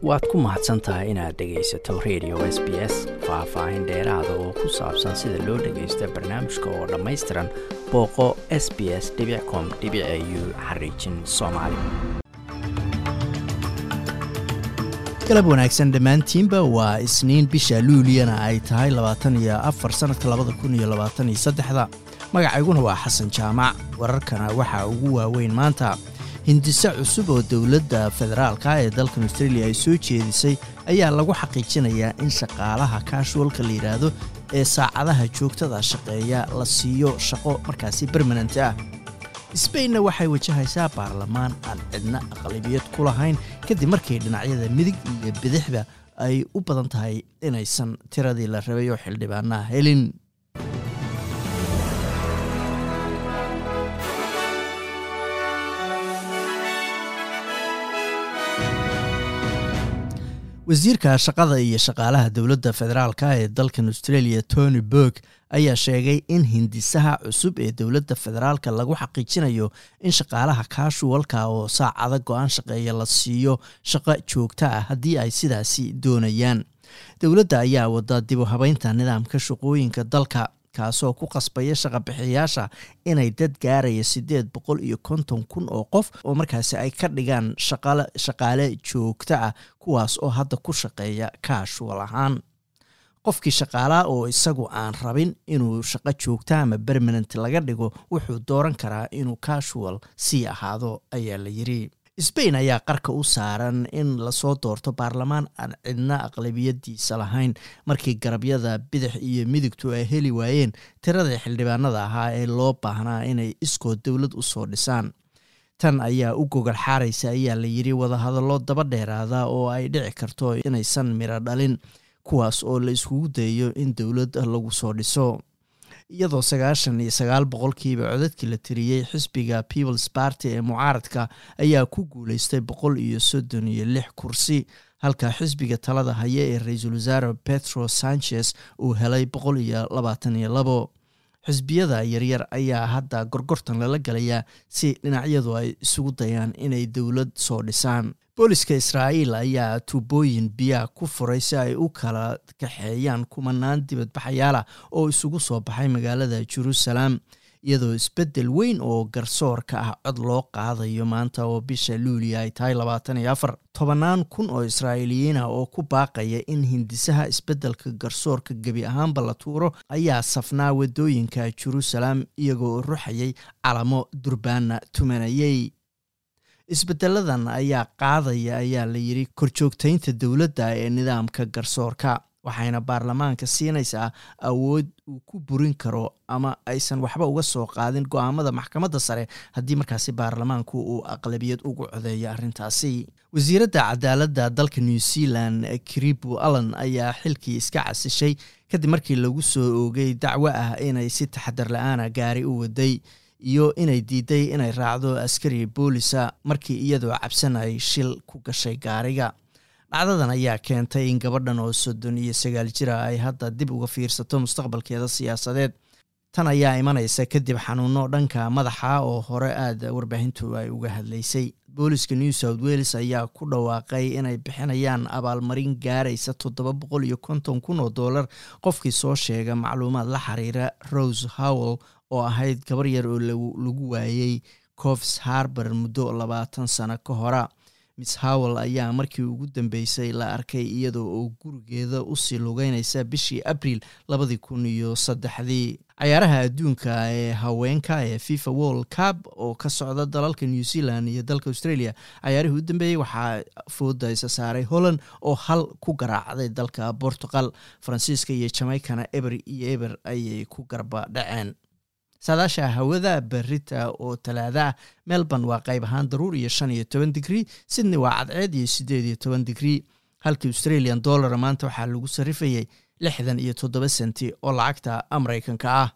waad ku mahadsan tahay inaad dhegaysato radio s b s faah-faahin dheeraada oo ku saabsan sida loo dhagaysto barnaamijka oo dhammaystiran booqo s b s com u xariijin soomaali galab wanaagsan dhammaantiinba waa isniin bisha luuliyana ay tahay labaatan iyo afar sannadka labada kun iyo labaatan iyo saddexda magacayguna waa xasan jaamac wararkana waxaa ugu waaweyn maanta hindise cusub oo dowladda federaalka ee dalkan australia ay soo jeedisay ayaa lagu xaqiijinayaa in shaqaalaha kaashuwalka la yidhaahdo ee saacadaha joogtada shaqeeya la siiyo shaqo markaasi bermanant ah sbainna waxay wajahaysaa baarlamaan aan cidna aqlabiyad ku lahayn kadib markii dhinacyada midig iyo bidixda ay u badan tahay inaysan tiradii la rabay oo xildhibaanaha helin wasiirka shaqada iyo shaqaalaha dowladda federaalka ee dalkan australia tony burg ayaa sheegay in hindisaha cusub ee dowladda federaalka lagu xaqiijinayo in shaqaalaha kaashuwalka oo saacada go-aan shaqeeya la siiyo shaqo joogto ah haddii ay sidaasi doonayaan dowladda ayaa wada dib u habeynta nidaamka shaqooyinka dalka kaasoo ku qasbaya shaqabixiyaasha inay dad gaaraya siddeed boqol iyo konton kun oo qof oo markaasi ay ka dhigaan shaqaale joogto ah kuwaas oo hadda ku shaqeeya kaashuwal ahaan qofkii shaqaalaha oo isagu aan rabin inuu shaqo joogta ama bermanent laga dhigo wuxuu dooran karaa inuu kaashuwal sii ahaado ayaa la yiri sbain ayaa qarka u saaran in lasoo doorto baarlamaan aan cidna aqlabiyadiisa lahayn markii garabyada bidix iyo midigtu ay heli waayeen tiradii xildhibaanada ahaa ee loo baahnaa inay iskood dowlad usoo dhisaan tan ayaa u gogol xaaraysa ayaa la yiri wadahadallo daba dheeraada oo ay dhici karto inaysan miro dhalin kuwaas oo la iskugu dayayo in dowlad lagu soo dhiso iyadoo sagaashan iyo sagaal boqolkiiba codadkii la tiriyey xisbiga peoples party ee mucaaradka ayaa ku guuleystay boqol iyo soddon iyo lix kursi halka xisbiga talada haya ee ra-iisul wasaare petro sanchez uu helay boqol iyo labaatan iyo labo xisbiyada yaryar ayaa hadda gorgortan lala galayaa si dhinacyadu ay isugu dayaan inay dowlad soo dhisaan booliska israa'iil ayaa tuubooyin biyaha ku furay si ay u kala kaxeeyaan kumanaan dibadbaxayaalah oo isugu soo baxay magaalada jeruusalaam iyadoo isbeddel weyn oo garsoorka ah cod loo qaadayo maanta oo bisha luuliya ay tahay labaatan iyo afar tobannaan kun oo israa'iiliyiin ah oo ku baaqaya in hindisaha isbeddelka garsoorka gebi ahaanba la tuuro ayaa safnaa waddooyinka jeruusalaam iyagoo ruxayay calamo durbaana tumanayey isbedeladan ayaa qaadaya ayaa la yiri korjoogtaynta dowladda ee nidaamka garsoorka waxayna baarlamaanka siinaysaa awood uu ku burin karo ama aysan waxba uga soo qaadin go-aamada maxkamadda sare haddii markaasi baarlamaanku uu aqlabiyad ugu codeeyo arrintaasi wasiiradda cadaaladda dalka new zealand kribu allan ayaa xilkii iska casishay kadib markii lagu soo oogay dacwo ah inay si taxadar la-aana gaari u waday iyo inay diiday inay raacdo askari boolisa markii iyadoo cabsan ay shil ku gashay gaariga dhacdadan ayaa keentay in gabadhan oo soddon iyo sagaal jira ay hadda dib uga fiirsato mustaqbalkeeda siyaasadeed tan ayaa imanaysa kadib xanuuno dhanka madaxa oo hore aada warbaahintu ay uga hadlaysay booliska new south wales ayaa ku dhawaaqay inay bixinayaan abaalmarin gaaraysa toddoba boqol iyo konton kun oo dollar qofkii soo sheega macluumaad la xiriira rose howell oo ahayd gabar yar oo lagu waayey cofs harbar muddo labaatan sano ka hora miss howell ayaa markii ugu dambeysay la arkay iyadoo oo gurigeeda usii lugeynaysa bishii abriil labadii kun iyo saddexdii cayaaraha adduunka ee haweenka ee fifa world cup oo ka socda dalalka new zealand iyo dalka australia cayaarihii u dambeeyey waxaa fooda isa saaray holland oo hal ku garaacday dalka portugal faransiiska iyo jamaicana eber iyo eber ayay ku garba dhaceen saadaasha hawada berita oo talaada ah melbourne waa qayb ahaan daruur iyo shan iyo toban digrii sydney waa cadceed iyo siddeed iyo toban digrii halkii australian dollara maanta waxaa lagu sarrifayay lixdan iyo toddoba senti oo lacagta maraykanka ah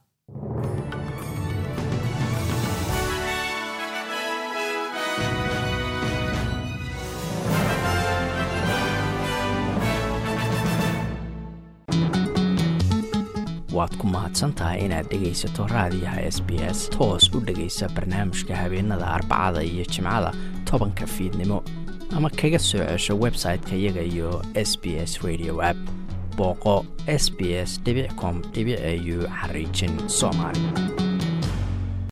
waad ku mahadsantahay inaad dhegaysato raadiyaha s b s toos u dhegaysa barnaamijka habeenada arbacada iyo jimcada tobanka fiidnimo ama kaga soo cesho website-ka iyaga iyo s b s radio app booqo s b s com au xariijin soomaali